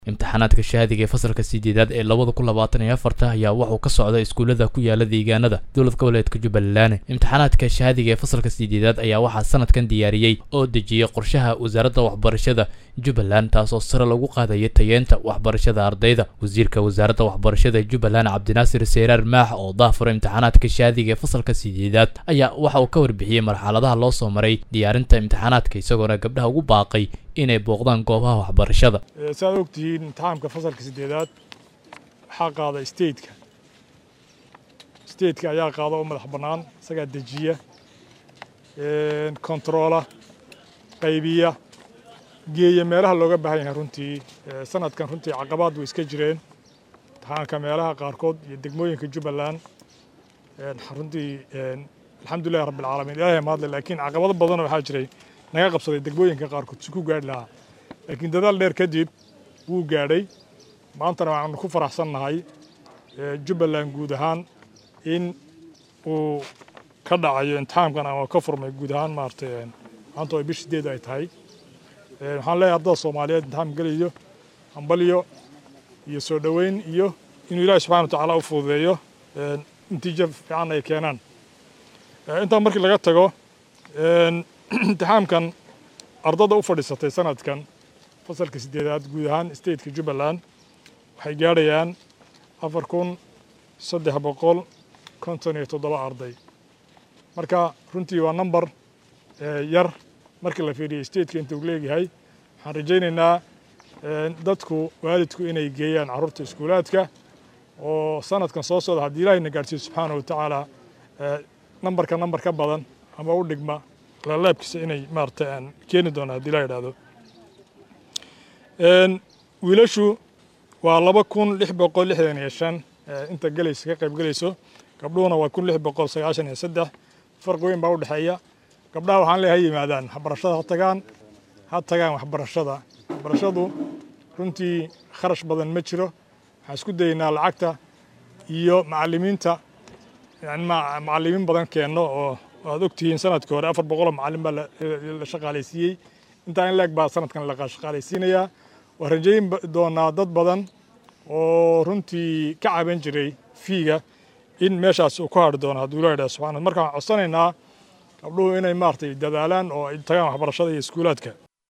imtixaanaadka shahaadiga ee fasalka sideedaad ee labada kun labaatan iyo afarta ayaa wuxuu ka socda iskuullada ku yaala deegaanada dowlad goboleedka jubbaland imtixaanaadka shahaadiga ee fasalka sideedaad ayaa waxaa sanadkan diyaariyey oo dejiyey qorshaha wasaaradda waxbarashada jubbaland taasoo sare lagu qaadaya tayeenta waxbarashada ardayda wasiirka wasaaradda waxbarashada jubbaland cabdinaasir seyraar maax oo daafura imtixaanaadka shahaadiga ee fasalka sideedaad ayaa waxa uu ka warbixiyey marxaladaha loo soo maray diyaarinta imtixaanaadka isagoona gabdhaha ugu baaqay inay booqdaan goobaha waxbarashada saad ogtihiin imtixaamka fasalka sideedaad waxaa qaada stateka stateka ayaa qaada oo madax bannaan isagaa dejiya kontaroola qaybiya geeya meelaha looga baahan yahay runtii sanadkan runtii caqabaad way iska jireen imtixaanka meelaha qaarkood iyo degmooyinka jubbaland runtii alxamdulillahi rabbilcaalamiin ilaahay mahadle laakiin caqabado badanoo waxaa jiray naga qabsaday degmooyinka qaarkood si ku gaadhi lahaa laakiin dadaal dheer kadib wuu gaadhay maantana waxaanu ku faraxsannahay jubbaland guud ahaan in uu ka dhacayo imtixaamkan ama ka furmay guud ahaan maaragtay maanta oo bish sideed ay tahay waxaan leeyahay ardada soomaaliyeed imtixaam gelayo hambalyo iyo soo dhoweyn iyo inuu ilaahi subxana watacaala u fududeeyo natiijo fiican ay keenaan intaa markii laga tago imtixaamkan ardada u fadhiisatay sanadkan fasalka sideedaad guud ahaan stateka jubbaland waxay gaadhayaan afar kun saddex boqol konton iyo toddoba arday marka runtii waa number yar markii la fiiriyo stateka inta uu leeyahay waxaan rajaynaynaa dadku waalidku inay geeyaan carruurta iskuulaadka oo sanadkan soo socda haddii ilaahayna gaadhsiiyo subxaana wa tacaala nambarka nambar ka badan ama u dhigma laalaabkiisa inay maarata aan keeni doona haddii la yidhaahdo wiilashu waa laba kun lix boqol lixdan iyo shan inta gelaysa ka qayb gelayso gabdhuhuna waa kun lix boqol sagaashan iyo saddex farqi weyn baa u dhexeeya gabdhaha waxaan leeyahay ha yimaadaan waxbarashada ha tagaan ha tagaan waxbarashada waxbarashadu runtii kharash badan ma jiro waxaan isku dayaynaa lacagta iyo macallimiinta yani macallimiin badan keenno oo waad ogtihiin sanadkii hore afar boqoloo macallin baa la shaqaalaysiiyey intaa in leeg baa sanadkan la shaqaalaysiinayaa waa rajayn doonaa dad badan oo runtii ka caban jiray fiiga in meeshaas uu ku hadhi doono hadduu la yidhaha subxana marka waxaan codsanaynaa gabdhuhu inay maaragtay dadaalaan oo ay tagaan waxbarashada iyo iskuulaadka